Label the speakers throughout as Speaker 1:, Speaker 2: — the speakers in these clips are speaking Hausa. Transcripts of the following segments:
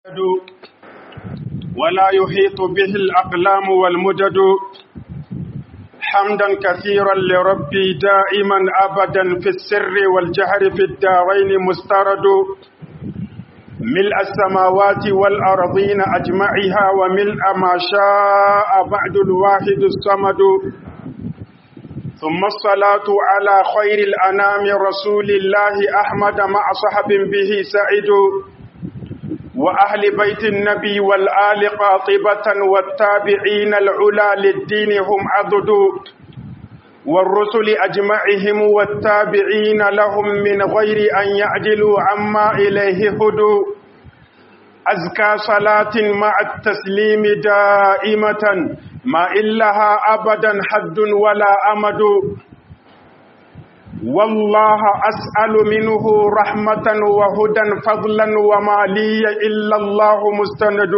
Speaker 1: ولا يحيط به الأقلام والمدد حمدا كثيرا لربي دائما أبدا في السر والجهر في الدارين مسترد ملء السماوات والأرضين أجمعها وملء ما شاء بعد الواحد الصمد ثم الصلاة على خير الأنام رسول الله أحمد مع صحب به سعد وأهل بيت النبي والآل قاطبة والتابعين العلا للدين هم عضد والرسل أجمعهم والتابعين لهم من غير أن يعدلوا عما إليه هدوا أزكى صلاة مع التسليم دائمة ما إلها أبدا حد ولا أمد والله أسأل منه رحمة وهدى فضلا وما لي إلا الله مستند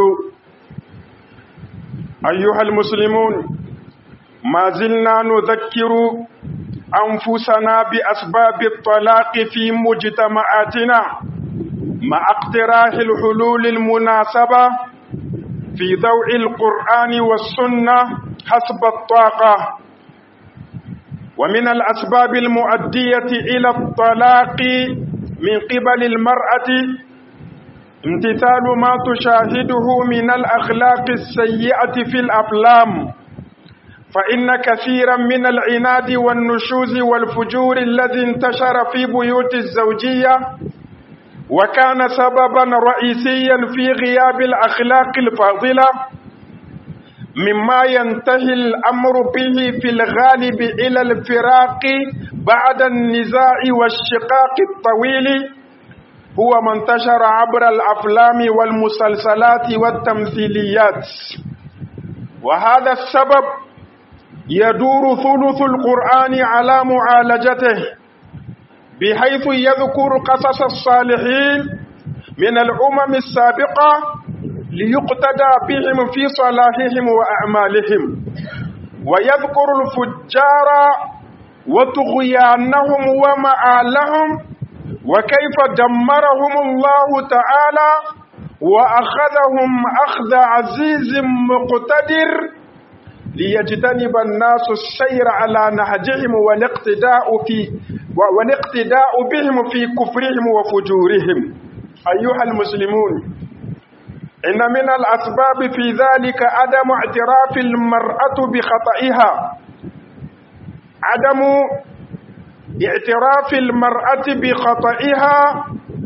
Speaker 1: أيها المسلمون ما زلنا نذكر أنفسنا بأسباب الطلاق في مجتمعاتنا مع اقتراح الحلول المناسبة في ضوء القرآن والسنة حسب الطاقة ومن الأسباب المؤدية إلى الطلاق من قبل المرأة امتثال ما تشاهده من الأخلاق السيئة في الأفلام فإن كثيرا من العناد والنشوز والفجور الذي انتشر في بيوت الزوجية وكان سببا رئيسيا في غياب الأخلاق الفاضلة مما ينتهي الأمر به في الغالب إلى الفراق بعد النزاع والشقاق الطويل هو ما انتشر عبر الأفلام والمسلسلات والتمثيليات وهذا السبب يدور ثلث القرآن على معالجته بحيث يذكر قصص الصالحين من الأمم السابقة ليقتدى بهم في صلاحهم وأعمالهم ويذكر الفجار وطغيانهم ومآلهم وكيف دمرهم الله تعالى وأخذهم أخذ عزيز مقتدر ليجتنب الناس السير على نهجهم والاقتداء في والاقتداء بهم في كفرهم وفجورهم أيها المسلمون إن من الأسباب في ذلك عدم اعتراف المرأة بخطئها عدم اعتراف المرأة بخطئها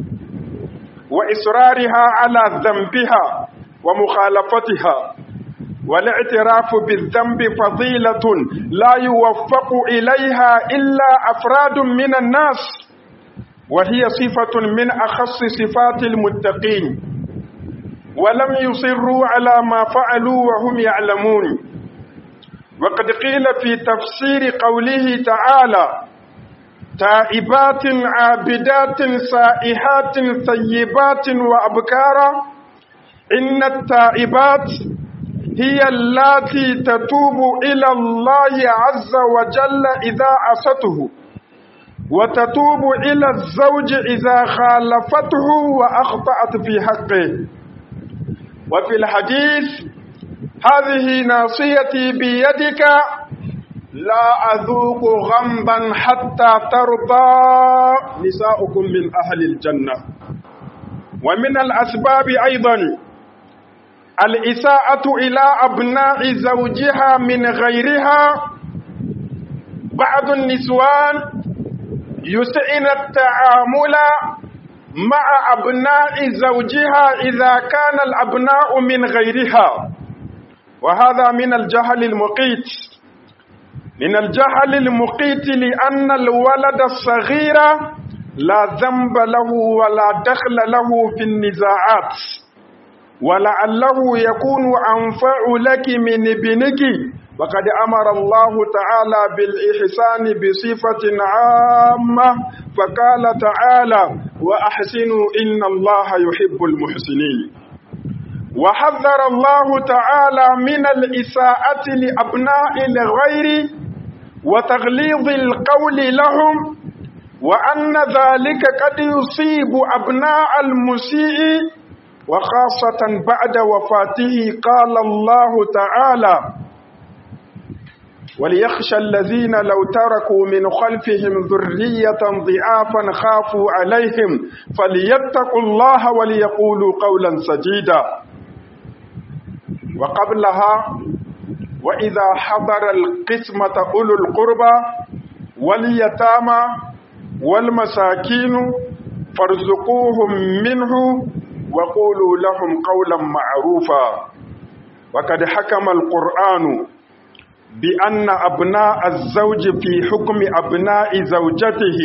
Speaker 1: وإصرارها على ذنبها ومخالفتها والاعتراف بالذنب فضيلة لا يوفق إليها إلا أفراد من الناس وهي صفة من أخص صفات المتقين ولم يصروا على ما فعلوا وهم يعلمون وقد قيل في تفسير قوله تعالى تائبات عابدات سائحات ثيبات وأبكارا إن التائبات هي اللاتي تتوب إلى الله عز وجل إذا عصته وتتوب إلى الزوج إذا خالفته وأخطأت في حقه وفي الحديث هذه ناصيتي بيدك لا أذوق غمبا حتى ترضى نساؤكم من أهل الجنة ومن الأسباب أيضا الإساءة إلى أبناء زوجها من غيرها بعض النسوان يسئن التعامل مع أبناء زوجها إذا كان الأبناء من غيرها وهذا من الجهل المقيت من الجهل المقيت لأن الولد الصغير لا ذنب له ولا دخل له في النزاعات ولعله يكون أنفع لك من ابنك وقد أمر الله تعالى بالإحسان بصفة عامة فقال تعالى وأحسنوا إن الله يحب المحسنين وحذر الله تعالى من الإساءة لأبناء الغير وتغليظ القول لهم وأن ذلك قد يصيب أبناء المسيء وخاصة بعد وفاته قال الله تعالى وليخشى الذين لو تركوا من خلفهم ذرية ضعافا خافوا عليهم فليتقوا الله وليقولوا قولا سديدا وقبلها وإذا حضر القسمة أولو القربى واليتامى والمساكين فارزقوهم منه وقولوا لهم قولا معروفا وقد حكم القرآن بأن أبناء الزوج في حكم أبناء زوجته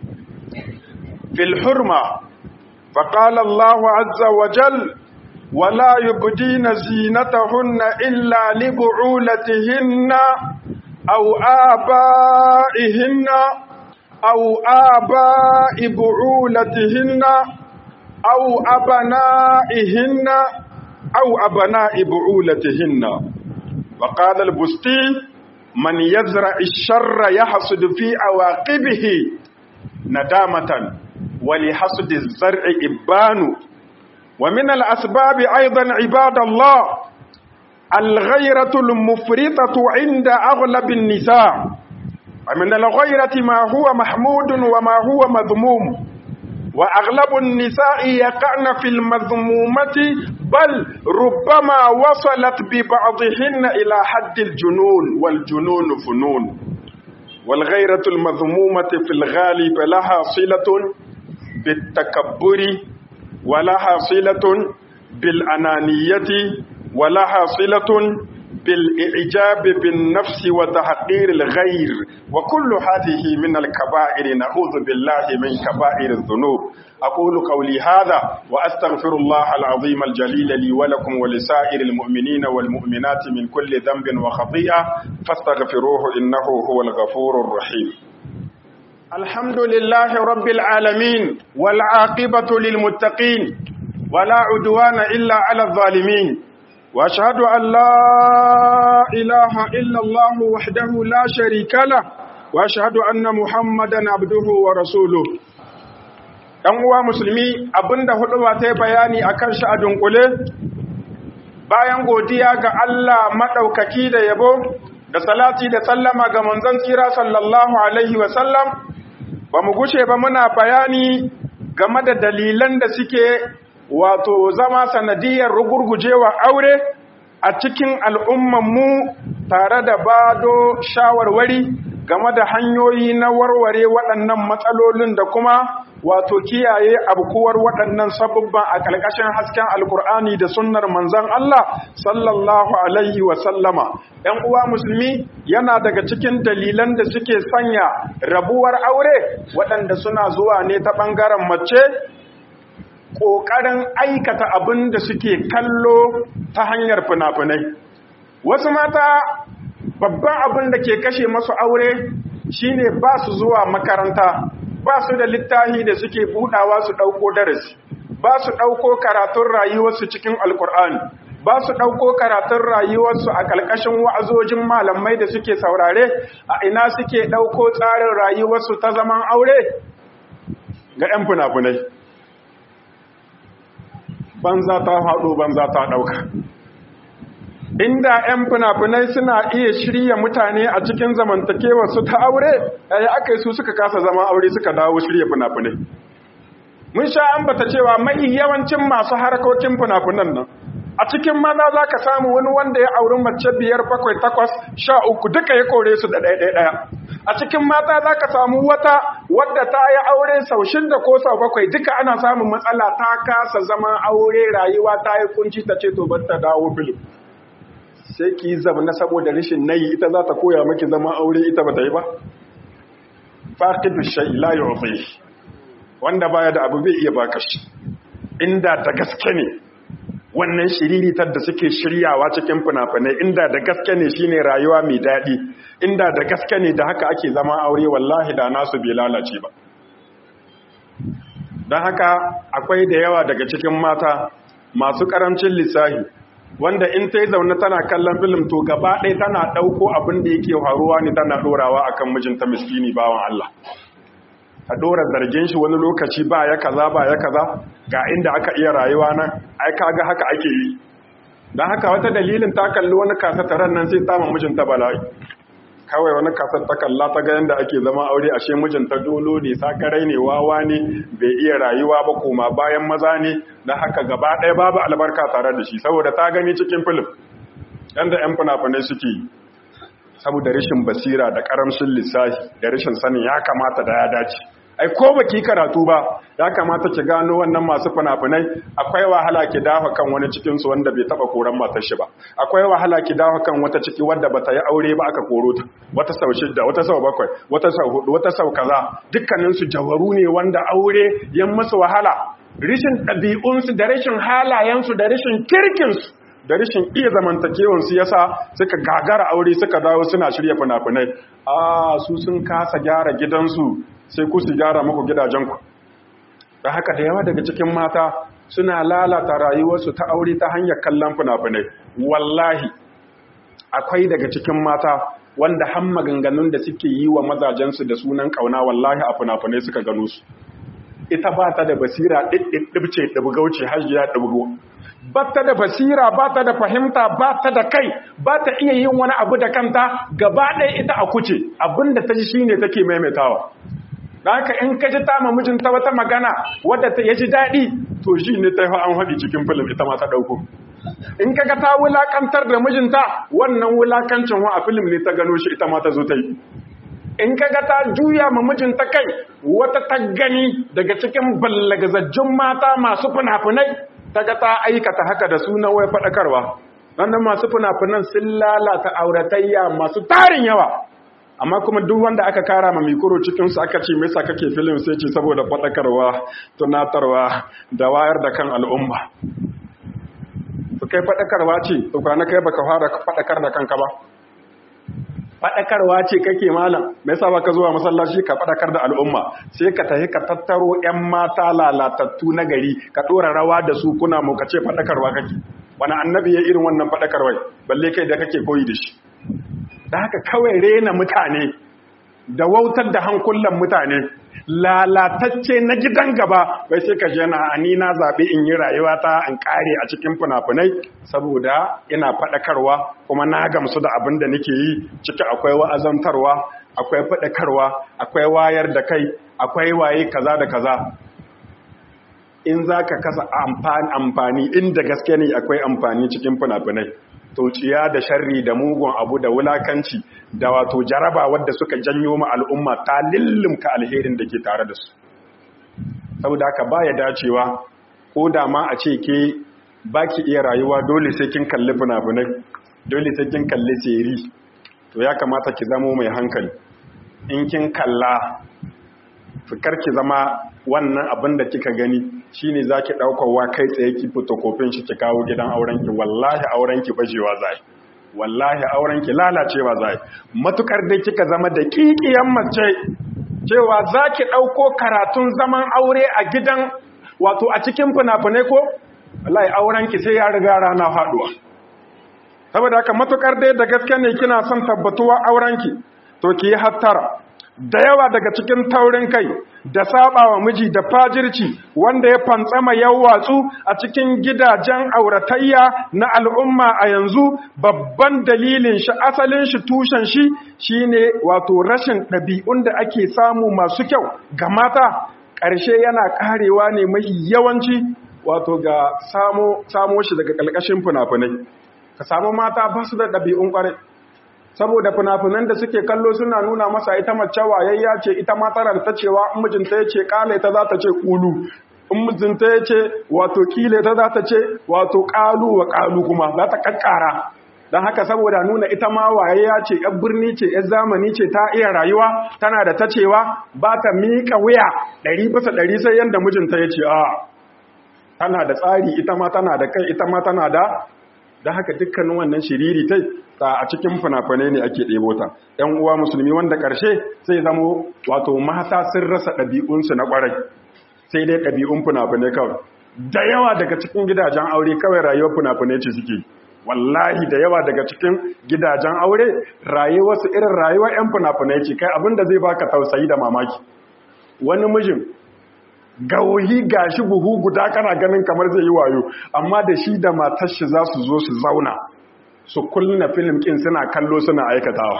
Speaker 1: في الحرمة فقال الله عز وجل ولا يبدين زينتهن إلا لبعولتهن أو آبائهن أو آباء بعولتهن أو أبنائهن أو أبناء بعولتهن وقال البستي من يزرع الشر يحصد في عواقبه ندامة ولحصد الزرع إبان ومن الأسباب أيضا عباد الله الغيرة المفرطة عند أغلب النساء ومن الغيرة ما هو محمود وما هو مذموم وأغلب النساء يقعن في المذمومة بل ربما وصلت ببعضهن إلى حد الجنون والجنون فنون والغيرة المذمومة في الغالب لها صلة بالتكبر ولها صلة بالأنانية ولها صلة بالإعجاب بالنفس وتحقير الغير وكل هذه من الكبائر نعوذ بالله من كبائر الذنوب أقول قولي هذا وأستغفر الله العظيم الجليل لي ولكم ولسائر المؤمنين والمؤمنات من كل ذنب وخطيئة فاستغفروه إنه هو الغفور الرحيم الحمد لله رب العالمين والعاقبة للمتقين ولا عدوان إلا على الظالمين واشهد ان لا اله الا الله وحده لا شريك له واشهد ان محمدا عبده ورسوله ɗan uwa musulmi abinda huduba ta bayani akan shi a dunkule bayan godiya ga Allah maɗaukaki da yabo da salati da sallama ga manzon tsira sallallahu alaihi wa sallam ba mu gushe ba muna bayani game da dalilan da suke wato zama sanadiyar rugurgujewa aure a cikin al'ummanmu tare da bado shawarwari game da hanyoyi na warware waɗannan matsalolin da kuma wato kiyaye abkuwar waɗannan sabubban a ƙarƙashin hasken alkur'ani da sunnar manzon Allah sallallahu alaihi wa sallama ‘yan uwa musulmi yana daga cikin dalilan da suke sanya rabuwar aure waɗanda suna zuwa ne ta ɓangaren mace ƙoƙarin aikata abin da suke kallo ta hanyar fina-finai. Wasu mata babban abin da ke kashe masu aure shine ba su zuwa makaranta, ba su da littahi da suke buɗawa su ɗauko darasi, ba su ɗauko karatun rayuwarsu cikin Alƙur'ani, ba su ɗauko karatun rayuwarsu a ƙalƙashin wa'azojin malamai da suke saurare, a ina suke ɗauko tsarin rayuwarsu ta zaman aure ga ‘yan fina-finai. banza ta faɗo banza ta ɗauka inda 'yan fina-finai suna iya shirya mutane a cikin zamantakewa su ta aure yaya aka yi su suka kasa zama aure suka dawo shirya fina-finai mun sha ambata cewa mai yawancin masu harkokin fina-finan nan a cikin maza za ka samu wani wanda ya auri mace biyar bakwai takwas sha uku duka ya kore su da ɗaya ɗaya a cikin mata za ka samu wata wadda ta yi aure sau shida ko sau bakwai duka ana samun matsala ta kasa zama aure rayuwa ta yi kunci ta ce to bar ta dawo filin sai ki yi na saboda rashin nayi ita za ta koya maki zama aure ita ba ta yi ba faqidu shay la yu'ti wanda baya da abu bai iya baka shi inda ta gaske ne wannan shiriritar da suke shiryawa cikin fina-finai inda da gaske ne shine rayuwa mai daɗi inda da gaske ne da haka ake zama aure wallahi da nasu bai lalace ba don haka akwai da yawa daga cikin mata masu ƙarancin lissahi wanda in ta yi zaune tana kallon filim to gaba ɗaya tana ɗauko abin da yake faruwa ne tana ɗorawa a kan mijinta miskini bawan Allah a dora zargin shi wani lokaci ba ya kaza ba ya kaza ga inda aka iya rayuwa nan ai kaga haka ake yi don haka wata dalilin ta kalli wani kasataran nan sai ta mijinta bala'i kawai wani kasar ta kalla ta ga yadda ake zama aure ashe mijinta dolo ne sakarai ne wawa ne bai iya rayuwa ba koma bayan maza ne da haka gaba ɗaya babu albarka tare da shi saboda ta gani cikin filim yadda 'yan fina-finai suke yi saboda rashin basira da karamcin lissafi da rashin sanin ya kamata da ya dace ai ko baki karatu ba ya kamata ki gano wannan masu fina-finai akwai wahala ki dafa kan wani cikin su wanda bai taba koran matar shi ba akwai wahala ki dafa kan wata ciki wanda bata yi aure ba aka koro ta wata sau shida wata sau bakwai wata sau hudu wata sau kaza dukkanin su jawaru ne wanda aure yan musu wahala rishin ɗabi'unsu da rashin halayensu da rashin kirkinsu da rashin iya zamantakewansu ya sa suka gagara aure suka dawo suna shirya fina-finai a su sun kasa gyara gidansu sai ku su gyara muku gidajenku da haka da yawa daga cikin mata suna lalata rayuwarsu ta aure ta hanyar kallon fina-finai wallahi akwai daga cikin mata wanda han maganganun da suke yi wa mazajensu da sunan kauna wallahi a fina-finai suka gano su ita ba ta da basira ɗiɗɗiɗɗibce ɗibgauce hajiya ɗibgo ba ta da basira ba ta da fahimta ba ta da kai ba ta iya yin wani abu da kanta gaba ɗaya ita a kuce abinda ta ji shi ne take maimaitawa da haka in ka ji ta ma mijinta wata magana wadda ta ji daɗi to shi ne ta yi an haɗi cikin filin ita ma ta ɗauko in ka ga ta wulakantar da mijinta wannan wulakancin wa a filim ne ta gano shi ita ma ta zo ta yi in ka ga ta juya ma mijinta kai wata ta gani daga cikin ballagazajjun mata masu fina-finai ta ga ta aikata haka da sunan wai faɗakarwa wannan masu fina-finan sun lalata auratayya masu tarin yawa amma kuma duk wanda aka kara ma mikoro cikinsu aka ce mai sa kake filin sai ce saboda faɗakarwa tunatarwa da wayar da kan al'umma su kai faɗakarwa ce su kwana kai baka fara faɗakar da kanka ba faɗakarwa ce kake malam me yasa baka zuwa masallaci ka faɗakar da al'umma sai ka tafi ka tattaro ƴan mata lalatattu na gari ka ɗora rawa da su kuna mu ka ce faɗakarwa kake wani annabi ya irin wannan faɗakarwai balle kai da kake koyi da shi da haka kawai rena mutane da wautar da hankulan mutane lalatacce na gidan gaba bai sai ka jana ani na zaɓi in yi rayuwa ta in ƙare a cikin fina-finai saboda ina faɗakarwa kuma na gamsu da abin da nake yi ciki akwai wa'azantarwa akwai faɗakarwa akwai wayar da kai akwai waye kaza da kaza in za ka kasa amfani inda gaske ne akwai amfani cikin fina-finai tociya da sharri da mugun abu da wulakanci da wato jaraba wadda suka janyo ma al'umma ta lillumka alherin da ke tare da su saboda haka baya dacewa ko da ma a ce ke baki iya rayuwa dole sai kin kalli fina-finai dole sai kin kalli seri to ya kamata ki zamo mai hankali in kin kalla fikar ki zama wannan abin da kika gani shine zaki wa kai tsaye ki fotokofin shi ki kawo gidan auren ki wallahi auren ki bajewa zai wallahi auren ki lalacewa zai matukar dai kika zama da kikiyan mace cewa zaki dauko karatun zaman aure a gidan wato a cikin fina-finai ko wallahi auren ki sai ya riga rana faduwa saboda haka matukar dai da gaske ne kina son tabbatuwa auren ki to ki yi hattara da yawa daga cikin taurin kai da sabawa miji da fajirci wanda ya fantsama watsu a cikin gidajen auratayya na al'umma a yanzu babban dalilin shi asalin shi tushen shi shine wato rashin ɗabi'un da ake samu masu kyau ga mata ƙarshe yana ƙarewa ne mai yawanci wato ga samo shi daga ƙalƙashin fina-finai ka samu mata ba su da ɗabi'un ƙwarai saboda fina-finan da suke kallo suna nuna masa ita mace wayayya ce ita ma tana ta cewa in mijinta ya ce kale ta za ta ce kulu in mijinta ya ce wato kile ta za ta ce wato kalu wa kalu kuma za ta kakkara don haka saboda nuna ita ma wayayya ce yan birni ce yan zamani ce ta iya rayuwa tana da ta cewa ba ta miƙa wuya ɗari bisa ɗari sai yadda mijinta ya ce a tana da tsari ita ma tana da kai ita ma tana da da haka dukkanin wannan shiriri tai ta a cikin fina-finai ne ake ɗebo ta ‘yan uwa musulmi wanda ƙarshe sai zamo wato mata sun rasa ɗabi'unsu na ƙwarai sai dai ɗabi'un fina-finai kawai da yawa daga cikin gidajen aure kawai rayuwar fina-finai ce suke wallahi da yawa daga cikin gidajen aure rayuwarsu irin rayuwar ‘yan fina-finai ce kai abinda zai baka tausayi da mamaki wani mijin gauhi gashi buhu guda kana ganin kamar zai yi wayo amma da shi da matar shi za su zo su zauna su kulluna film kin suna kallo suna aikatawa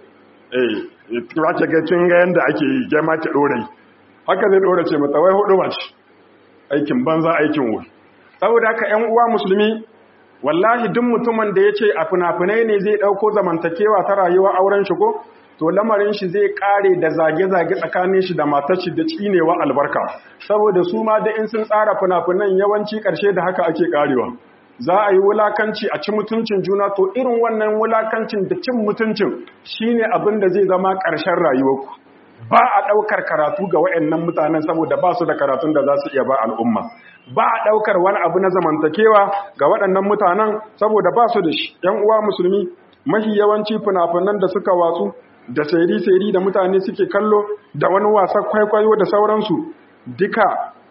Speaker 1: eh ya ce ga kin ga yanda ake yi ke ma ki dore haka zai dore ce mata wai hudu mace aikin banza aikin wuri saboda haka ƴan uwa musulmi wallahi duk mutumin da yace a fina-finai ne zai dauko zamantakewa ta rayuwa auren shi ko to lamarin shi zai kare da zage-zage tsakanin shi da matar shi da cinewa albarka saboda su ma da in sun tsara fina-finan yawanci karshe da haka ake karewa za a yi wulakanci a ci mutuncin juna to irin wannan wulakancin da cin mutuncin shine abin da zai zama ƙarshen rayuwarku ba a ɗaukar karatu ga waɗannan mutanen saboda ba su da karatun da za su iya ba al'umma ba a ɗaukar wani abu na zamantakewa ga waɗannan mutanen saboda ba su da shi ‘yan uwa musulmi mahi yawanci fina-finan da suka watsu da sairi-sairi da mutane suke kallo da wani wasan kwaikwayo da sauransu duka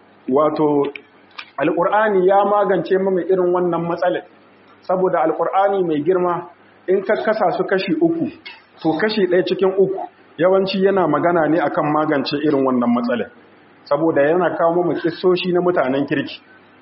Speaker 1: wato alƙur'ani ya magance mama irin wannan matsalin saboda alƙur'ani mai girma in ka kasa su kashi uku to kashi ɗaya cikin uku yawanci yana magana ne akan magance irin wannan matsalin saboda yana kawo mu kissoshi na mutanen kirki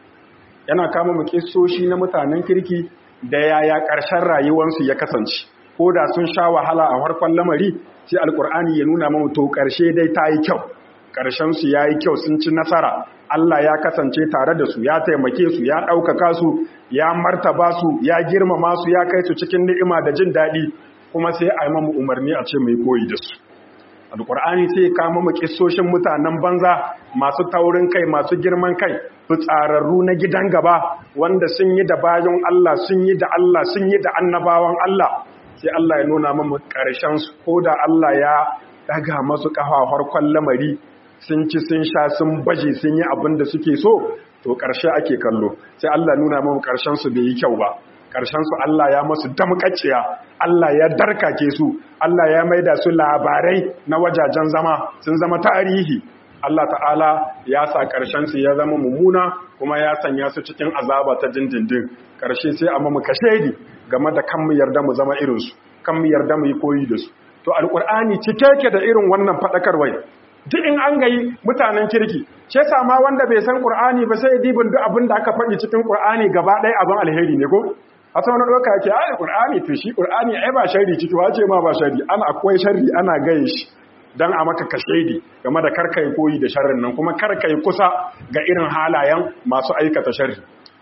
Speaker 1: yana kawo mu kissoshi na mutanen kirki da yaya ƙarshen rayuwarsu ya kasance ko da sun sha wahala a farkon lamari sai alƙur'ani ya nuna mu to ƙarshe dai ta yi kyau ƙarshensu ya yi kyau sun ci nasara Allah ya kasance tare da su ya taimake su ya ɗaukaka su ya martaba su ya girmama su ya kai su cikin ni'ima da jin daɗi kuma sai a yi mamu umarni a ce mai koyi da su alƙur'ani sai ka mamu ƙisoshin mutanen banza masu taurin kai masu girman kai fitsararru na gidan gaba wanda sun yi da bayan Allah sun yi da Allah sun yi da annabawan Allah sai Allah ya nuna mamu ƙarshensu ko da Allah ya daga masu ƙafa farkon lamari sun ci sun sha sun baje sun yi abin da suke so to ƙarshe ake kallo sai Allah nuna mamu ƙarshensu bai yi kyau ba ƙarshensu Allah ya masu damƙaciya Allah ya darkake su Allah ya maida su labarai na wajajen zama sun zama tarihi Allah ta'ala ya sa ƙarshensu ya zama mummuna kuma ya sanya su cikin azaba ta dindindin ƙarshe sai a mamu kashedi game da kan mu yarda mu zama irinsu kan mu yarda mu yi koyi da su to alƙur'ani cike ke da irin wannan faɗakarwai duk in an gayi mutanen kirki ce sama wanda bai san qur'ani ba sai dibin duk abin da aka faɗi cikin qur'ani gaba ɗaya abin alheri ne ko a ta wani ɗauka yake ai qur'ani to shi qur'ani ai ba sharri ciki wace ma ba sharri ana akwai sharri ana gaye shi dan a maka kashedi game da karkai koyi da sharrin nan kuma karkai kusa ga irin halayen masu aikata sharri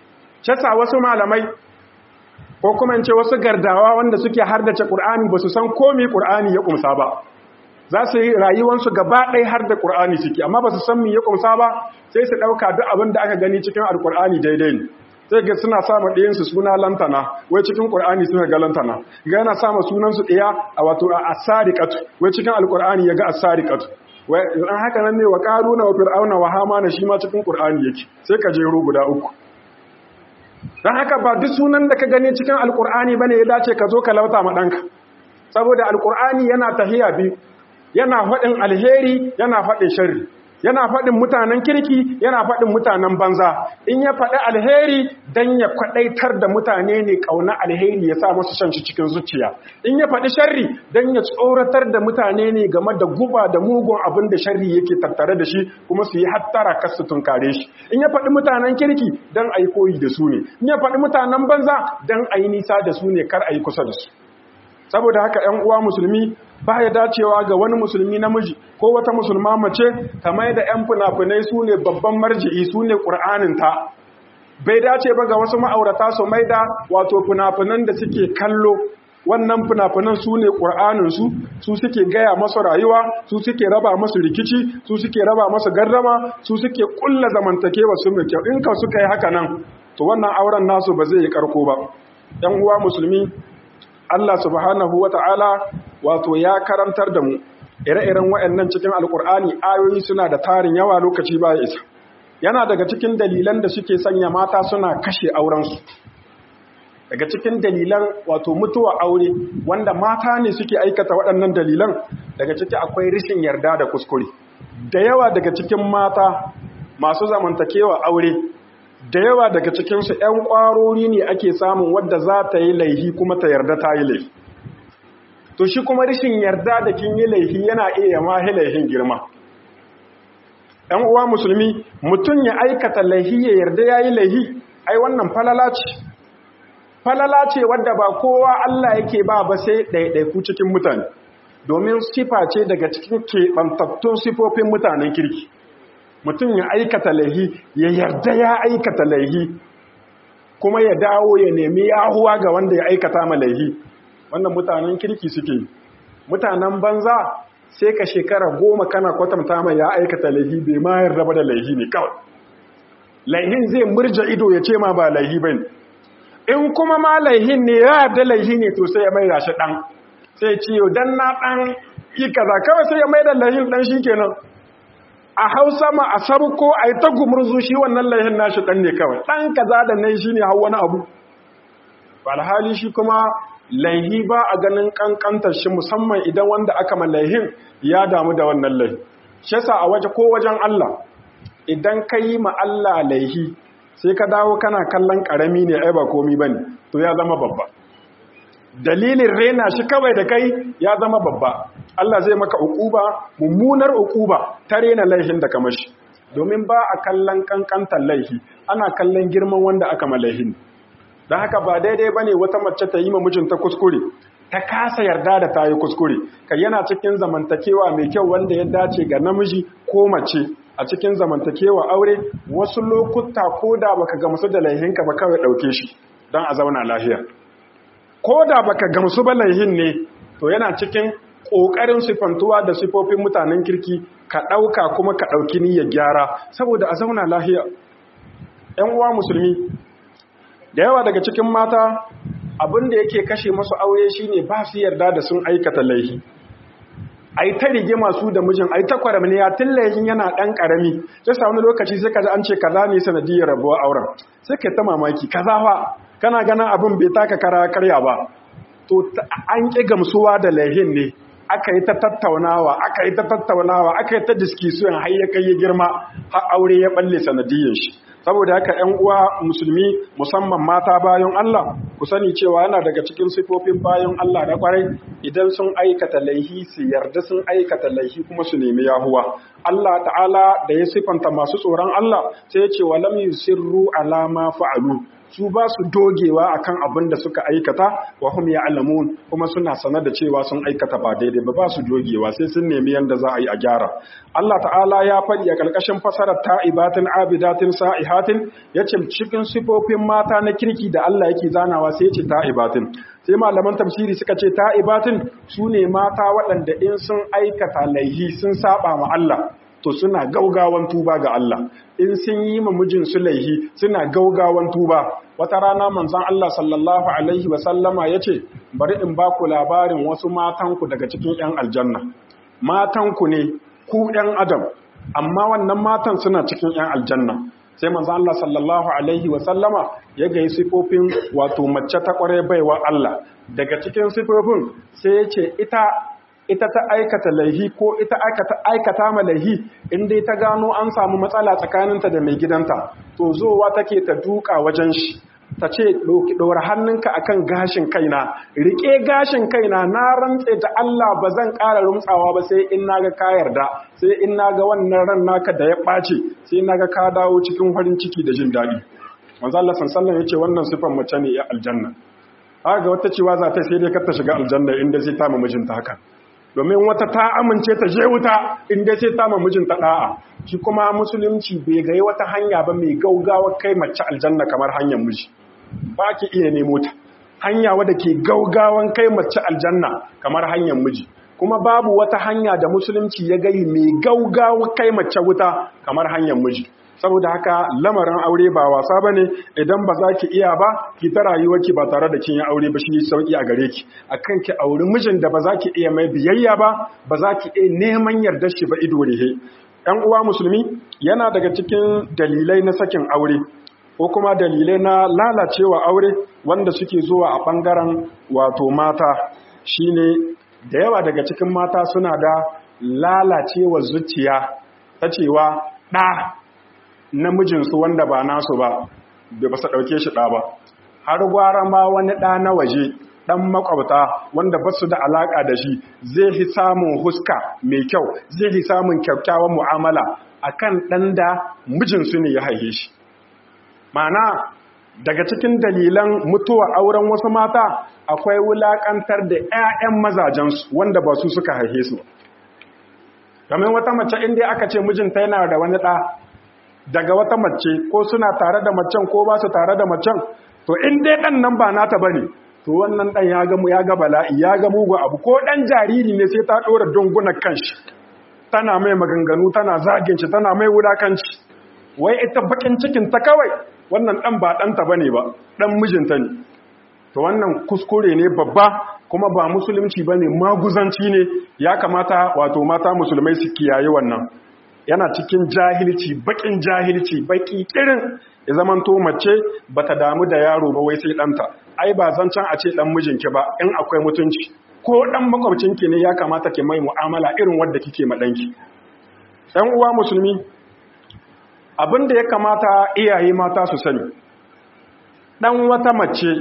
Speaker 1: ce wasu malamai ko kuma in ce wasu gardawa wanda suke hardace qur'ani ba su san komai qur'ani ya kumsa ba za su yi rayuwansu gaba ɗaya har da ƙur'ani ciki amma ba su san me ya ƙunsa ba sai su ɗauka duk abin da aka gani cikin alƙur'ani daidai ne sai ga suna sama ɗayansu suna lantana wai cikin ƙur'ani suna ga lantana ga yana sama sunansu ɗaya a wato a asariƙatu wai cikin alƙur'ani ya ga asariƙatu wai an haka nan ne wa ƙaruna wa fir'auna wa hamana shi ma cikin ƙur'ani yake sai ka jero guda uku don haka ba duk sunan da ka gani cikin alƙur'ani bane ya dace ka zo ka lauta ma ɗanka saboda alƙur'ani yana tahiya biyu yana faɗin alheri yana faɗin sharri yana faɗin mutanen kirki yana faɗin mutanen banza in ya faɗi alheri dan ya kwaɗaitar da mutane ne ƙauna alheri ya sa masu shan shi cikin zuciya in ya faɗi sharri dan ya tsoratar da mutane ne game da guba da mugun abin da sharri yake tattare da shi kuma su yi hattara kar su tunkare shi in ya faɗi mutanen kirki dan a yi koyi da su ne in ya faɗi mutanen banza dan a yi nisa da su ne kar a yi kusa da su saboda haka 'yan uwa musulmi ba ya dacewa ga wani musulmi namiji ko wata musulma mace ta mai da 'yan fina-finai su ne babban marji'i su ne ƙur'aninta bai dace ba ga wasu ma'aurata su mai da wato fina-finan da suke kallo wannan fina-finan su ne ƙur'aninsu su suke gaya masu rayuwa su suke raba masu rikici su suke raba masu gardama su suke ƙulla zamantakewa su mai kyau in ka suka yi haka nan to wannan auren nasu ba zai yi karko ba 'yan uwa musulmi Allah subhanahu wa ta'ala wato ya karantar da mu ire-iren waɗannan cikin alkur'ani ayoyi suna da tarin yawa lokaci ba isa yana daga cikin dalilan da suke sanya mata suna kashe aurensu daga cikin dalilan wato mutuwa aure wanda mata ne suke aikata waɗannan dalilan daga ciki akwai rishin yarda da kuskure da yawa daga cikin mata masu zamantakewa aure da yawa daga cikinsu 'yan ƙwarori ne ake samun wadda za ta yi laihi kuma ta yarda ta yi laihi to shi kuma rishin yarda da kin yi laihi yana iya mahi laihin girma ‘yan uwa musulmi mutum ya aikata laihi ya yarda ya yi laihi ai wannan falala ce falala ce wadda ba kowa Allah yake ba ba sai ɗaiɗaiku cikin mutane domin sifa ce daga cikin keɓantattun sifofin mutanen kirki mutum ya aikata laihi ya yarda ya aikata laihi kuma ya dawo ya nemi yahuwa ga wanda ya aikata ma laihi wannan mutanen kirki suke mutanen banza sai ka shekara goma kana kwatanta mai ya aikata laihi bai ma yarda ba da laihi ne kawai laihin zai murja ido ya ce ma ba laihi ba ne in kuma ma laihin ne ya yarda laihi ne to sai ya mai shi ɗan sai ce yau dan na ɗan yi kaza kawai sai ya mai da laihin ɗan shi kenan a hausa ma a sabko a yi ta gumurzu shi wannan laihin nashi ɗan ne kawai ɗan kaza da nai shi ne hau wani abu alhali shi kuma laihi ba a ganin kankantar shi musamman idan wanda aka malaihin ya damu da wannan laihi shi yasa a waje ko wajen Allah idan ka yi ma Allah laihi sai ka dawo kana kallon karami ne ai ba komi bane to ya zama babba dalilin rena shi kawai da kai ya zama babba Allah zai maka ukuba mummunar ukuba ta rena laihin da ka mashi domin ba a kallon kankantar laihi ana kallon girman wanda aka malaihin don haka ba daidai ba ne wata mace ta yi ma mijinta kuskure ta kasa yarda da ta yi kuskure ka yana cikin zamantakewa mai kyau wanda ya dace ga namiji ko mace a cikin zamantakewa aure wasu lokuta ko da baka gamsu da laihinka ba kawai ɗauke shi don a zauna lafiya ko da baka gamsu ba laihin ne to yana cikin ƙoƙarin sifantuwa da sifofin mutanen kirki ka ɗauka kuma ka ɗauki niyyar gyara saboda a zauna lafiya ‘yan uwa musulmi da yawa daga cikin mata abin da yake kashe masu aure shine ba su yarda da sun aikata laifi ai ta rigima su da mijin ai ta kwaramniya tun laifin yana dan karami sai sa wani lokaci sai kaji an ce kaza ne sanadiyar rabuwar auren sai ka ta mamaki kaza fa kana ganin abin bai taka kara karya ba to an ki gamsuwa da laifin ne aka yi ta tattaunawa aka yi ta tattaunawa aka yi ta diskisuwan har ya kai ya girma har aure ya balle sanadiyar shi saboda haka ‘yan uwa musulmi musamman mata bayan Allah ku sani cewa yana daga cikin sifofin bayan Allah na kwarai idan sun aikata laihi su yarda sun aikata laihi kuma su nemi yahuwa Allah ta'ala da ya sifanta masu tsoron Allah sai ya ce wa lam yusirru ala ma fa'alu su ba su dogewa akan abin da suka aikata wa hum ya'lamun kuma suna sanar da cewa sun aikata ba daidai ba ba su dogewa sai sun nemi yanda za a yi a gyara Allah ta'ala ya faɗi a ƙarƙashin fasarar ta'ibatin abidatin sa'ihatin yace cikin sifofin mata na kirki da Allah yake zanawa sai yace ta'ibatin sai malaman tafsiri suka ce ta'ibatin su ne mata waɗanda in sun aikata laihi sun saba ma Allah to suna gaugawan tuba ga Allah in sun yi ma mijin su laihi suna gaugawan tuba wata rana manzon Allah sallallahu alaihi wa sallama yace bari in ba ku labarin wasu matanku daga cikin yan aljanna matanku ne ku yan adam amma wannan matan suna cikin yan aljanna sai manzon Allah sallallahu alaihi wa sallama ya ga sifofin wato mace ta kware baiwa Allah daga cikin sifofin sai ya ce ita ita ta aikata laihi ko ita aikata ma laihi in dai ta gano an samu matsala tsakaninta da mai gidanta to zowa take ta duka wajen shi ta ce ɗora hannunka akan gashin kaina riƙe gashin kaina na rantse da Allah ba zan ƙara rumtsawa ba sai in naga ka yarda sai in naga wannan ran naka da ya ɓace sai naga ka dawo cikin farin ciki da jin daɗi manzo Allah sallallahu ya ce wannan sifan mace ne ya aljanna haka wata cewa za ta sai dai kar ta shiga aljanna inda zai ta mijinta haka domin wata ta amince ta je wuta inda sai ta mijinta da'a shi kuma musulunci bai ga wata hanya ba mai gaugawa kai mace aljanna kamar hanyar miji ba ki iya nemo ta hanya wadda ke gaugawan kai mace aljanna kamar hanyar miji kuma babu wata hanya da musulunci ya gai mai gaugawa kai mace wuta kamar hanyar miji saboda haka lamarin aure ba wasa ba ne idan ba za ki iya ba ki ta rayuwarki ba tare da kin yi aure ba shi sauki a gare ki akan ki auri mijin da ba za ki iya mai biyayya ba ba za ki iya neman yardar shi ba ido rihe ɗan uwa musulmi yana daga cikin dalilai na sakin aure ko kuma dalilai na lalacewa aure wanda suke zuwa a ɓangaren wato mata shine da yawa daga cikin mata suna da lalacewa zuciya ta cewa ɗa namijinsu wanda ba nasu ba da ba su ɗauke shi ɗa ba har gwara ma wani ɗa na waje ɗan makwabta wanda ba su da alaƙa da shi zai fi samun huska mai kyau zai fi samun kyakkyawan mu'amala akan ɗan da mijinsu ne ya haife shi ma'ana daga cikin dalilan mutuwa auren wasu mata akwai wulakantar da 'ya'yan mazajensu wanda ba su suka haife su kamar wata mace inda aka ce mijinta yana da wani ɗa daga wata mace ko suna tare da macen ko ba su tare da macen to in dai ɗan nan ba nata ba ne to wannan ɗan ya ga ya ga bala'i ya ga mugu abu ko ɗan jariri ne sai ta ɗora dungunan kanshi tana mai maganganu tana zagin shi tana mai wulakanci wai ita bakin cikin ta kawai wannan ɗan ba ɗanta ba ne ba ɗan mijinta ne to wannan kuskure ne babba kuma ba musulunci ba ne maguzanci ne ya kamata wato mata musulmai su kiyaye wannan yana cikin jahilci bakin jahilci baki kirin ya zaman to mace bata damu da yaro ba wai sai ɗanta ai ba zancen a ce ɗan mijinki ba in akwai mutunci ko ɗan makwabcinki ne ya kamata ki mai mu'amala irin wadda kike ma ɗanki ɗan uwa musulmi abin da ya kamata iyaye mata su sani ɗan wata mace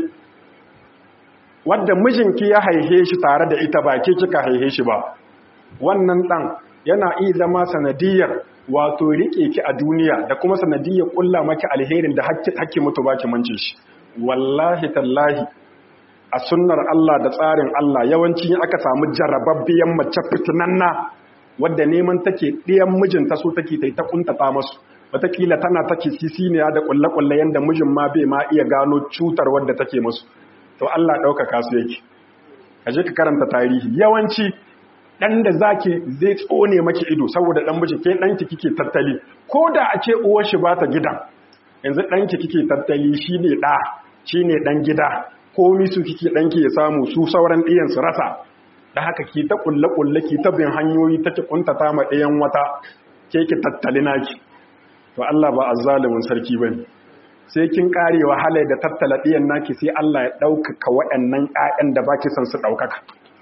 Speaker 1: wadda mijinki ya haihe shi tare da ita ba ke kika haihe shi ba wannan ɗan yana iya zama sanadiyar wato riƙe ki a duniya da kuma sanadiyar ƙulla maki alherin da hakki mutu baki mance shi wallahi tallahi a sunnar Allah da tsarin Allah yawanci aka samu jarababbiyan mace fitinanna wadda neman take ɗiyan mijinta so take ta ta kuntata masu wataƙila tana take sisiniya da ƙulle-ƙulle yadda mijin ma bai ma iya gano cutar wadda take masu to Allah ɗaukaka su yake ka je ka karanta tarihi yawanci ɗan da zaki zai tsone maki ido saboda ɗan miji ke ɗanki kike tattali ko da a ce uwar shi ba ta gidan yanzu ɗanki kike tattali shi ne ɗa shi ne ɗan gida komi su kike ɗanki ya samu su sauran ɗiyan su rasa da haka ki ta ƙulle-ƙulle ki ta bin hanyoyi ta ki ƙuntata ma ɗayan wata ke ki tattali naki to Allah ba azzalumin sarki bane sai kin kare wahala da tattala ɗiyan naki sai Allah ya ɗaukaka waɗannan ƴaƴan da baki son su ɗaukaka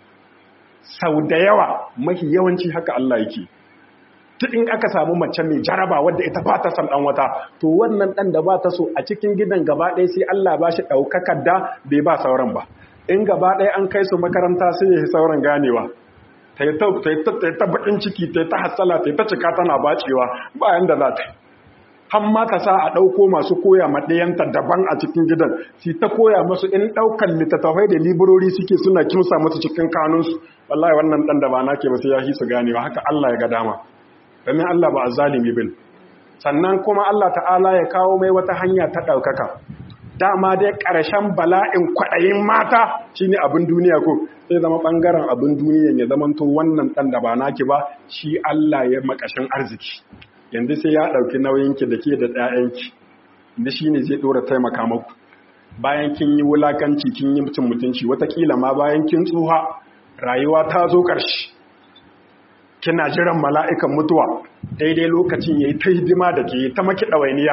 Speaker 1: sau da yawa mafi yawanci haka Allah yake duk in aka samu mace mai jaraba wadda ita ba ta son ɗan wata to wannan ɗan da ba ta so a cikin gidan gaba ɗaya sai Allah ba shi ɗaukakar da bai ba sauran ba in gaba ɗaya an kai su makaranta sai ya sauran ganewa ta yi ta baƙin ciki ta yi ta hassala ta yi ta cika tana bacewa bayan da za ta yi har ma ta sa a ɗauko masu koya maɗayanta daban a cikin gidan si ta koya masu in ɗaukan littattafai da librori suke suna kimsa masu cikin kanunsu wallahi wannan ɗan da ba na ke ba sai ya hi su ganewa haka Allah ya ga dama domin Allah ba a zalimi bin sannan kuma Allah ta'ala ya kawo mai wata hanya ta ɗaukaka dama dai ƙarshen bala'in kwaɗayin mata shine abin duniya ko sai zama ɓangaren abin duniya ya zama to wannan ɗan da ba naki ba shi Allah ya makashin arziki yanzu sai ya ɗauki nauyinki da ke da ɗayanki da shi ne zai ɗora taimaka maku bayan kin yi wulakanci kin yi mutum mutunci watakila ma bayan kin tsuha rayuwa ta zo ƙarshe kina jiran mala'ikan mutuwa daidai lokacin ya yi ta hidima da ke ta maki ɗawainiya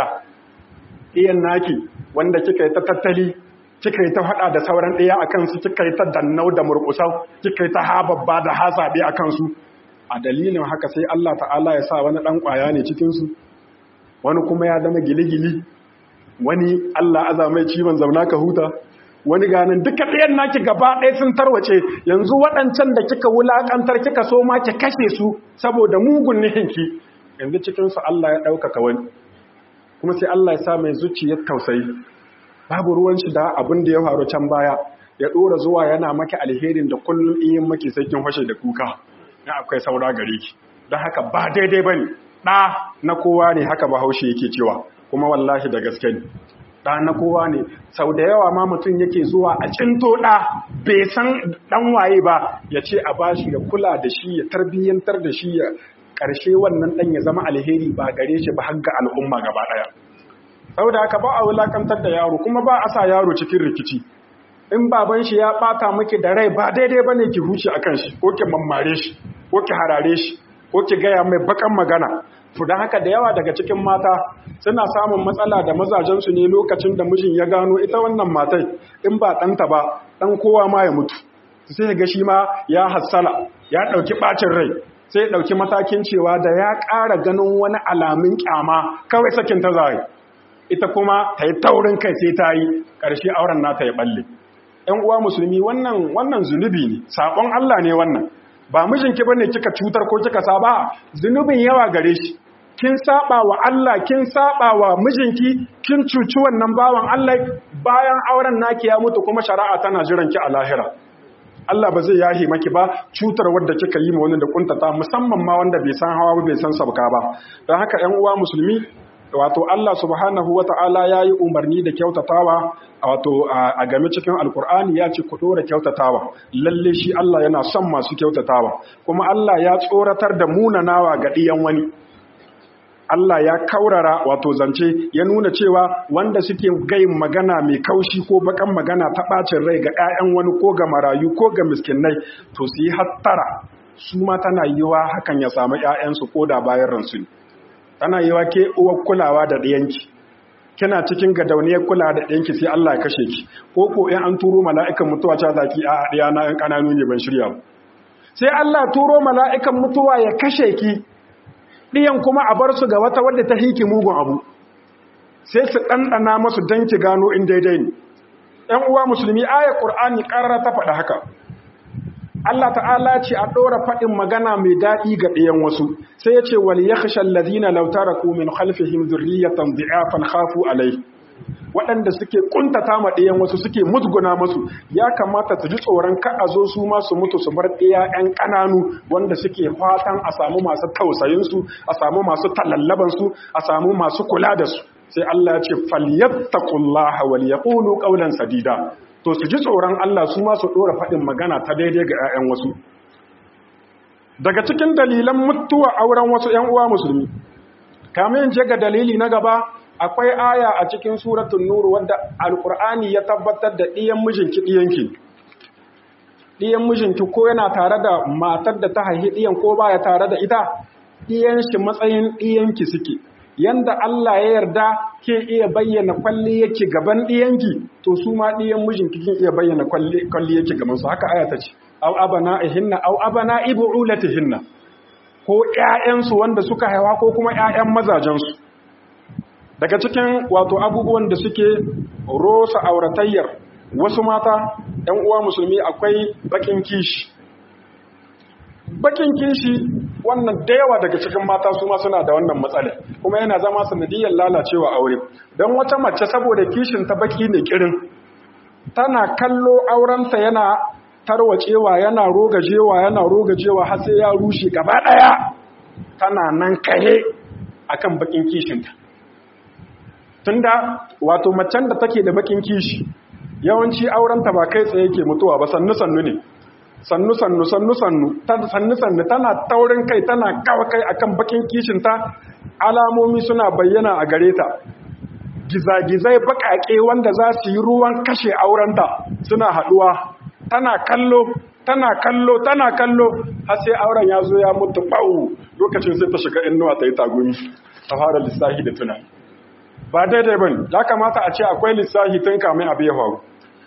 Speaker 1: iyan naki wanda kika yi ta tattali kika yi ta haɗa da sauran ɗaya a kansu kika yi ta dannau da murƙusau kika yi ta hababba da hasaɓe a kansu a dalilin haka sai Allah ta'ala ya sa wani ɗan ƙwaya ne cikinsu wani kuma ya zama gili-gili wani Allah aza mai ciwon zauna ka huta wani ganin duka ɗayan naki gaba ɗaya sun tarwace yanzu waɗancan da kika wulaƙantar kika so ma ki kashe su saboda mugun nihinki yanzu cikinsu Allah ya ɗaukaka wani kuma sai Allah ya sa mai zuciyar tausayi babu ruwan shi da abin da ya faru can baya ya ɗora zuwa yana maki alherin da kullum in maki sai kin fashe da kuka na akwai saura gare ki don haka ba daidai ba ne ɗa na kowa ne haka bahaushe yake cewa kuma wallahi da gaske ne ɗa na kowa ne sau da yawa ma mutum yake zuwa a cinto ɗa bai san ɗan waye ba ya ce a bashi ya kula da shi ya tarbiyyantar da shi ya ƙarshe wannan ɗan ya zama alheri ba gare shi ba har ga al'umma gaba ɗaya sau da haka ba a wulakantar da yaro kuma ba a sa yaro cikin rikici in baban shi ya ɓata miki da rai ba daidai ba ne ki huce a kan shi ko ki mammare shi ko ki harare shi ko ki gaya mai bakan magana to don haka da yawa daga cikin mata suna samun matsala da mazajensu ne lokacin da mijin ya gano ita wannan matai in ba ɗanta ba ɗan kowa ma ya mutu sai ga shi ma ya hassala ya ɗauki ɓacin rai sai ya ɗauki matakin cewa da ya ƙara ganin wani alamun ƙyama kawai sakin ta zai ita kuma ta yi taurin kai sai ta yi ƙarshe auren nata ya ɓalle ‘yan uwa musulmi wannan wannan zunubi ne saƙon Allah ne wannan ba mijinki ba ne kika cutar ko kika saba zunubin yawa gare shi kin saba wa Allah kin saba wa mijinki kin cuci wannan bawan Allah bayan auren naki ya mutu kuma shari'a tana jiran ki a lahira Allah ba zai yahi maki ba cutar wadda kika yi ma wani da kuntata musamman ma wanda bai san hawa bai san sabka ba don haka 'yan uwa musulmi wato Allah subhanahu wata'ala ya yi umarni da kyautatawa wato a game cikin alkur'ani ya ce ku dora kyautatawa lalle shi Allah yana son masu kyautatawa kuma Allah ya tsoratar da munanawa ga ɗiyan wani Allah ya kaurara wato zance ya nuna cewa wanda suke gayin magana mai kaushi ko bakan magana ta bacin rai ga 'ya'yan wani ko ga marayu ko ga miskinai to su yi hattara su ma tana yiwa hakan ya samu 'ya'yansu ko da bayan ransu ne tana yiwa ke uwar kulawa da ɗiyanki kina cikin gadauniyar kulawa da ɗiyanki sai Allah ya kashe ki ko ko in an turo mala'ikan mutuwa ta zaki a ɗiya na ƴan ƙananu ne ban shirya ba sai Allah turo mala'ikan mutuwa ya kashe ki ɗiyan kuma a bar su ga wata wadda ta hiki mugun abu sai su ɗanɗana masu don ki gano in daidai ne ‘yan uwa musulmi aya ƙur'ani ƙarara ta faɗa haka Allah ta'ala ce a ɗora faɗin magana mai daɗi ga ɗayan wasu sai ya ce wal ya kashe lazina lautara ku min halfihim zurriyatan zi'afan khafu alai waɗanda suke ƙuntata ma ɗayan wasu suke musguna masu ya kamata su ji tsoron ka a zo su ma su mutu su bar ɗaya ‘yan ƙananu wanda suke fatan a samu masu tausayinsu a samu masu talallabansu a samu masu kula da su sai Allah ya ce falyattaqullaha wal yaqulu qawlan sadida to su ji tsoron Allah su ma su dora faɗin magana ta daidai ga 'ya'yan wasu daga cikin dalilan mutuwa auren wasu 'yan uwa musulmi kamin je ga dalili na gaba akwai aya a cikin suratul nur wadda alqur'ani ya tabbatar da ɗiyan mijinki ɗiyanki ɗiyan mijinki ko yana tare da matar da ta haihi ɗiyan ko baya tare da ita ɗiyan shi matsayin ɗiyanki suke yanda Allah ya yarda ke iya bayyana kwalli yake gaban ɗiyanki to su ma ɗiyan mijinki kin iya bayyana kwalli yake gaban su haka aya ta ce aw abana ihinna aw abana ibulatihinna ko ƴaƴansu wanda suka haifa ko kuma ƴaƴan mazajensu daga cikin wato abubuwan da suke rosa auratayyar wasu mata ‘yan uwa musulmi akwai bakin kishi bakin kishi wannan da yawa daga cikin mata su ma suna da wannan matsala kuma yana zama sanadiyar lalacewa aure don wata mace saboda kishin ta baki ne kirin tana kallo aurenta yana tarwacewa yana rogajewa yana rogajewa har sai ya rushe gaba daya tana nan kahe akan bakin kishinta tunda wato macen da take da bakin kishi yawanci aurenta ba kai tsaye ke mutuwa ba sannu sannu ne sannu sannu sannu sannu sannu sannu tana taurin kai tana kawa kai akan bakin kishinta alamomi suna bayyana a gare ta gizagizai bakake wanda za su yi ruwan kashe aurenta suna haduwa tana kallo tana kallo tana kallo har sai auren ya zo ya mutu bau lokacin sai ta shiga innuwa ta yi tagumi ta fara lissahi da tunani ba daidai bane ya kamata a ce akwai lissahi tun kamin abu ya faru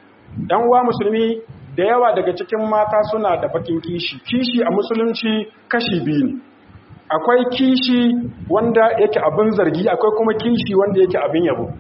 Speaker 1: yan uwa musulmi da yawa daga cikin mata suna da bakin kishi kishi a musulunci kashi biyu ne akwai kishi wanda yake abin zargi akwai kuma kishi wanda yake abin yabo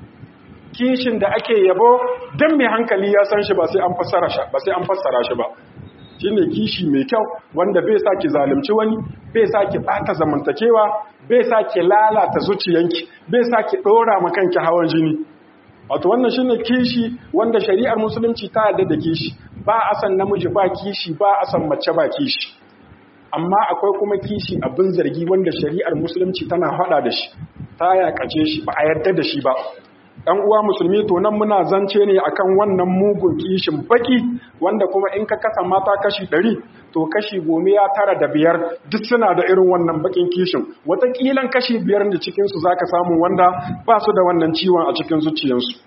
Speaker 1: kishin da ake yabo don mai hankali ya san shi ba sai an fassara shi ba sai an fassara shi ba shine kishi mai kyau wanda bai sa ki zalunci wani bai sa ki bata zamantakewa bai sa ki lalata zuciyanki bai sa ki dora ma kanki hawan jini wato wannan shine kishi wanda shari'ar musulunci ta yarda da kishi ba a san namiji ba kishi ba a san mace ba kishi amma akwai kuma kishi abin zargi wanda shari'ar musulunci tana hada da shi ta yakace shi ba a yarda da shi ba ɗan uwa musulmi to nan muna zance ne akan wannan mugun kishin baki wanda kuma in ka kasa mata kashi ɗari to kashi gome ya tara da biyar duk suna da irin wannan bakin kishin watakilan kashi biyar da cikinsu za ka samu wanda ba su da wannan ciwon a cikin zuciyarsu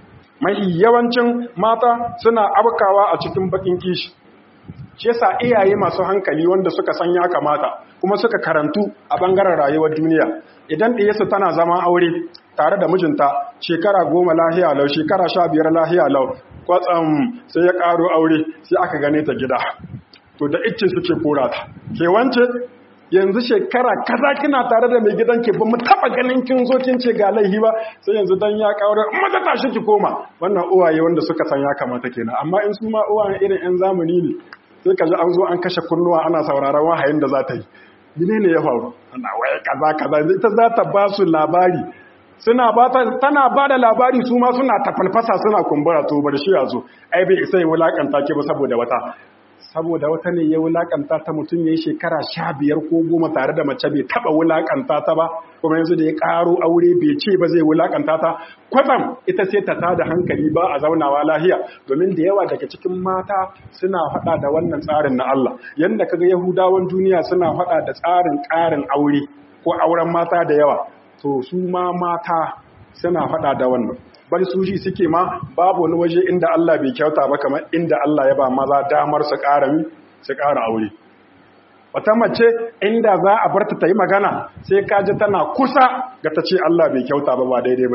Speaker 1: mahi yawancin mata suna abkawa a cikin bakin kishi shi yasa iyaye masu hankali wanda suka san ya kamata kuma suka karantu a bangaren rayuwar duniya idan ɗiyarsu tana zama aure tare da mijinta shekara goma lahiya lau shekara sha biyar lahiya lau kwatsam sai ya ƙaro aure sai aka gane ta gida to da icce suke kora ta ke wance yanzu shekara kaza kina tare da mai gidan ke ba mu taba ganin kin zo kin ce ga laihi ba sai yanzu dan ya ƙaure maza tashi ki koma wannan uwaye wanda suka san ya kamata kenan amma in su ma uwaye irin yan zamani ne sai ka ji an zo an kashe kunnuwa ana sauraron wahayin da za ta yi menene ya faru ana waye kaza kaza ita za ta ba su labari suna ba tana ba da labari su ma suna tafalfasa suna kumbura to bar shi yazo ai bai sai wulakanta ke ba saboda wata saboda wata ne ya wulakanta ta mutum ya yi shekara sha biyar ko goma tare da mace bai taba wulakanta ta ba kuma yanzu da ya karo aure bai ce ba zai wulakanta ta kwatsam ita sai ta tada hankali ba a zaunawa lahiya domin da yawa daga cikin mata suna faɗa da wannan tsarin na Allah yanda kaga yahudawan duniya suna faɗa da tsarin ƙarin aure ko auren mata da yawa to su ma mata suna faɗa da wannan bari su ji suke ma babu wani waje inda Allah bai kyauta ba kamar inda Allah ya ba maza damar su ƙara mi su ƙara aure wata mace inda za a barta ta yi magana sai ka ji tana kusa ga ta ce Allah bai kyauta ba ba daidai ba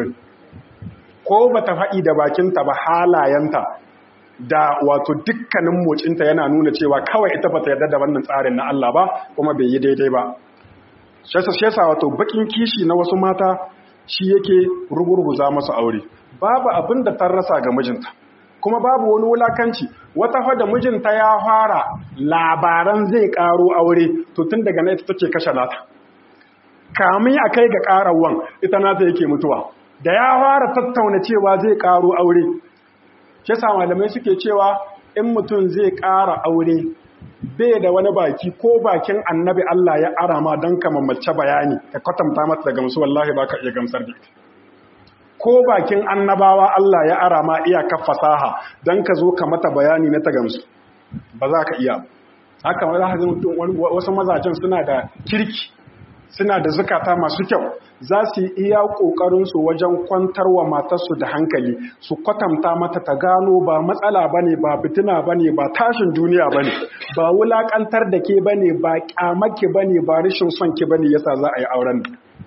Speaker 1: ko ba ta faɗi da bakinta ba halayenta da wato dukkanin mocinta yana nuna cewa kawai ita ba ta yarda da wannan tsarin na Allah ba kuma bai yi daidai ba shesa wato bakin kishi na wasu mata shi yake rugurguza masu aure babu abin da ta rasa ga mijinta kuma babu wani wulakanci wata fada mijinta ya fara labaran zai karo aure to tun daga na ita take kashe nata kamin a kai ga karawan ita nata yake mutuwa da ya fara tattauna cewa zai karo aure shi sa malamai suke cewa in mutum zai kara aure bai da wani baki ko bakin annabi Allah ya arama don ka mamace bayani ka kwatanta mata da gamsu wallahi ba ka iya gamsar da ita ko bakin annabawa Allah ya arama iyakar fasaha don ka zo ka mata bayani na ta gamsu ba za ka iya haka ma za ka mutum wasu mazajen suna da kirki suna da zukata masu kyau za su yi iya ƙoƙarinsu wajen kwantar wa matarsu da hankali su kwatanta mata ta gano ba matsala ba ne ba fitina ba ne ba tashin duniya ba ne ba wulaƙantar da ke ba ne ba ƙyamake ba ne ba rashin son ki ba ne yasa za a yi auren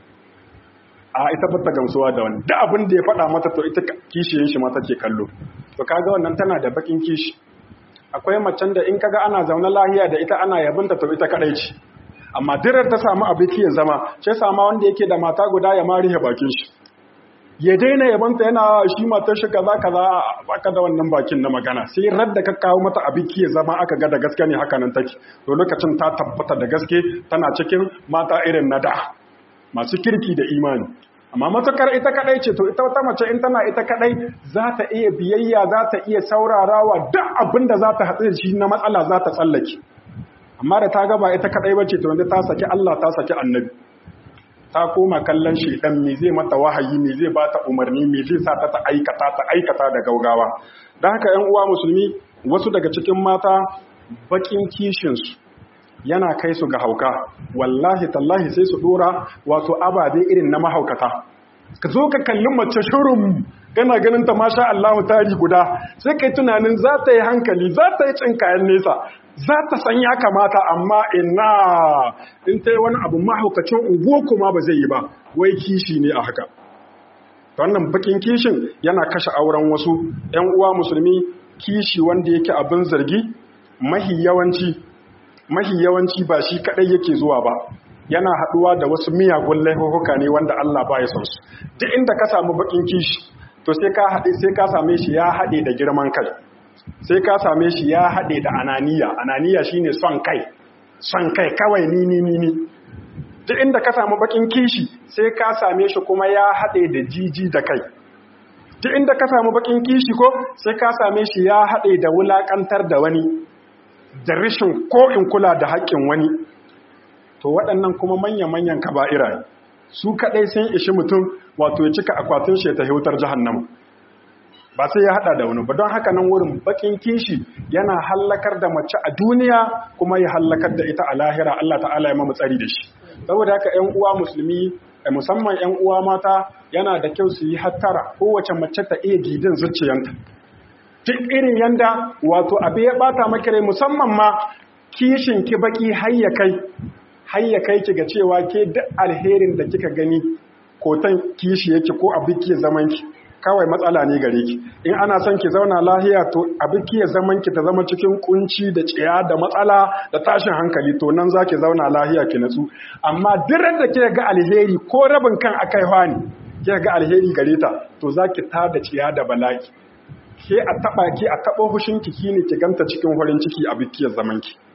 Speaker 1: a ita fata gamsuwa da wani da abin da ya faɗa mata to ita kishiyin shi mata ke kallo to kaga wannan tana da bakin kishi akwai macen da in kaga ana zaune lahiya da ita ana yabinta to ita kadai ce amma dirar ta samu abiki ya zama sai sama wanda yake da mata guda ya mari ya bakin shi ya daina yabanta yana shi matar shi kaza kaza baka da wannan bakin na magana sai radda ka kawo mata abiki ya zama aka ga da gaske ne haka nan take to lokacin ta tabbata da gaske tana cikin mata irin na da masu kirki da imani amma matukar ita kadai ce to ita wata mace in tana ita kadai za ta iya biyayya za ta iya saurarawa duk abin da za ta haɗu da shi na matsala za ta tsallake amma da ta gaba ita kadai bace to wanda ta saki Allah ta saki annabi ta koma kallon shedan me zai mata wahayi me zai bata umarni me zai sa ta ta aikata ta aikata da gaugawa dan haka 'yan uwa musulmi wasu daga cikin mata bakin kishin su yana kai su ga hauka wallahi tallahi sai su dora wato ababe irin na mahaukata ka zo ka kalli mace shurum kana ganin ta masha Allah tari guda sai kai tunanin za ta yi hankali za ta yi cin kayan nesa za ta san ya kamata amma ina in ta yi wani abu mahaukacin unguwa kuma ba zai yi ba wai kishi ne a haka wannan bakin kishin yana kashe auren wasu 'yan uwa musulmi kishi wanda yake abin zargi mahi yawanci mahi yawanci ba shi kadai yake zuwa ba yana haduwa da wasu miyagun laifuka ne wanda Allah ba ya san su duk inda ka samu bakin kishi to sai ka hade sai ka same shi ya hade da girman kai sai ka same shi ya hade da ananiya ananiya shine son kai son kai kawai ni ni ni ni duk inda ka samu bakin kishi sai ka same shi kuma ya hade da jiji da kai duk inda ka samu bakin kishi ko sai ka same shi ya hade da wulakantar da wani da rashin ko in kula da haƙƙin wani to waɗannan kuma manya-manyan kaba'ira su kaɗai sun ishi mutum wato ya cika akwatin shi ta hautar jahannama ba sai ya haɗa da wani ba don haka nan wurin bakin kishi yana hallakar da mace a duniya kuma ya hallakar da ita a lahira Allah ta'ala ya mamu tsari da shi saboda haka 'yan uwa musulmi musamman 'yan uwa mata yana da kyau su yi hattara kowace mace ta iya gidin zuciyanta duk irin yanda wato abu ya bata maki rai musamman ma kishin ki baki hayya kai hayya kai ki ga cewa ke duk alherin da kika gani kotan kishi yake ko abu ki zaman ki kawai matsala ne gare ki in ana son ki zauna lahiya to abu ki zaman ki ta zama cikin kunci da tsiya da matsala da tashin hankali to nan zaki zauna lahiya ki natsu amma duk da kika ga alheri ko rabin kan akai hani kika ga alheri gare ta to zaki tada tsiya da bala'i ke a taba ki a taba hushin ki ne ki ganta cikin farin ciki a bikiyar zaman ki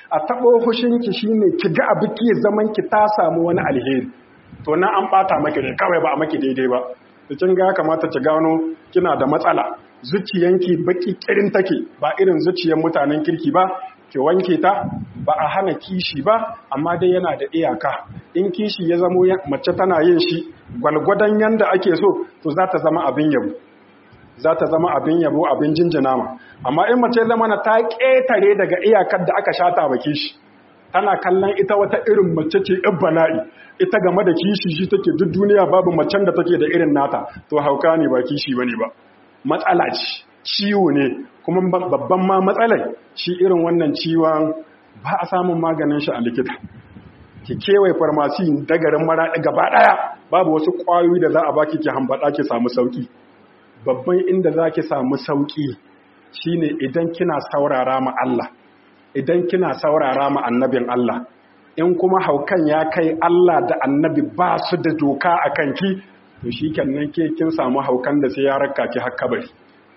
Speaker 1: a taɓo hushinki shine ki ga abu ki zaman ki ta samu wani alheri to nan an ɓata maki ne kawai ba a maki daidai ba da kin ga kamata ki gano kina da matsala zuciyanki baki kirin take ba irin zuciyan mutanen kirki ba ki wanke ta ba a hana kishi ba amma dai yana da iyaka in kishi ya zamo mace tana yin shi gwalgwadon yanda ake so to za ta zama abin yabo za ta zama abin yabo abin jinjina ma amma in mace zama na ta ƙetare daga iyakar da aka shata ba kishi tana kallon ita wata irin mace ce bana'i ita game da kishi shi take duk duniya babu macen da take da irin nata to hauka ne ba kishi bane ba matsala ce ciwo ne kuma babban ma matsalai shi irin wannan ciwon ba a samun maganin shi a likita ki kewaye farmasi dagarin maraɗi gaba ɗaya babu wasu ƙwayoyi da za a baki ki hambaɗa ki samu sauƙi babban inda za ki samu sauƙi shine idan kina saurara ma Allah idan kina saurara ma annabin Allah in kuma haukan ya kai Allah da annabi ba su da doka a kanki to shi kenan ke kin samu haukan da sai ya raka ki har kabari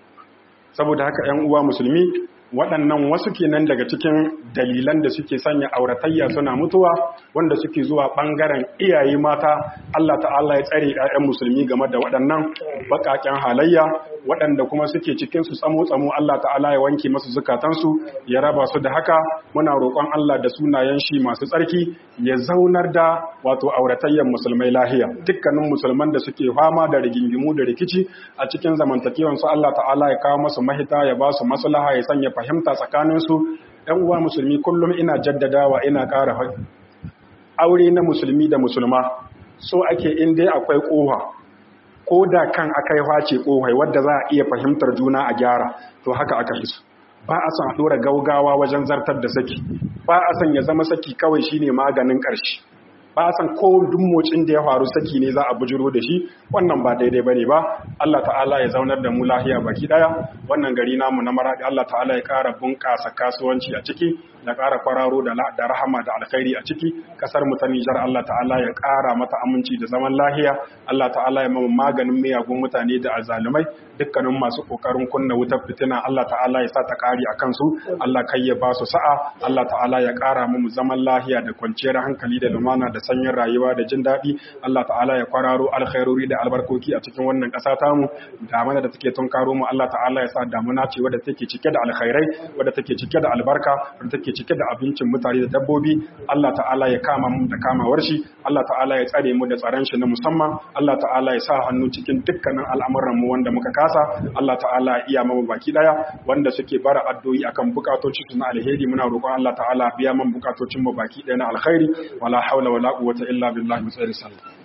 Speaker 1: saboda haka 'yan uwa musulmi waɗannan wasu kenan daga cikin dalilan da suke sanya auratayya suna mutuwa wanda suke zuwa ɓangaren iyaye mata Allah ta'ala ya tsare 'ya'yan musulmi game da waɗannan baƙaƙen halayya waɗanda kuma suke cikin su tsamo-tsamo Allah ta'ala ya wanke masu zukatansu ya raba su da haka muna roƙon Allah da sunayen shi masu tsarki ya zaunar da wato auratayyan musulmai lahiya dukkanin musulman da suke fama da rigingimu da rikici a cikin zamantakewansu Allah ta'ala ya kawo masu mahita ya ba su maslaha ya sanya fahimta tsakaninsu ‘yan uwa musulmi kullum ina jaddadawa ina ƙara haɗi aure na musulmi da musulma so ake inda akwai ƙoha ko da kan aka yi face ƙohai wadda za a iya fahimtar juna a gyara to haka aka fi ba a son a ɗora gaugawa wajen zartar da saki ba a son ya zama saki kawai shine maganin ƙarshe ba san ko duk motsin da ya faru saki ne za a bujiro da shi wannan ba daidai bane ba Allah ta'ala ya zaunar da mu lahiya baki daya wannan gari namu na maradi Allah ta'ala ya ƙara bunƙasa kasuwanci a ciki ya ƙara kwararo da da rahama da alkhairi a ciki kasar mu ta Nijar Allah ta'ala ya ƙara mata aminci da zaman lahiya Allah ta'ala ya mamu maganin miyagun mutane da azalumai dukkanin masu kokarin kunna wutar fitina Allah ta'ala ya sa ta kari a kansu Allah kai ya ba su sa'a Allah ta'ala ya ƙara mu zaman lahiya da kwanciyar hankali da lumana da sanyin rayuwa da jin daɗi Allah ta'ala ya kwararo alkhairori da albarkoki a cikin wannan ƙasa tamu damana da take tunkaro mu Allah ta'ala ya sa damuna ce wadda take cike da alkhairai wadda take cike da albarka wadda take cike da abincin mutane da dabbobi Allah ta'ala ya kama mu da kamawar shi Allah ta'ala ya tsare mu da tsaron shi na musamman Allah ta'ala ya sa hannu cikin dukkanin al'amuran mu wanda muka kasa Allah ta'ala ya iya mu baki daya wanda suke bara addu'o'i akan bukatocin su na alheri muna roƙon Allah ta'ala biya man bukatocin mu baki daya na alkhairi wala haula wala quwwata illa billahi mutsari sallallahu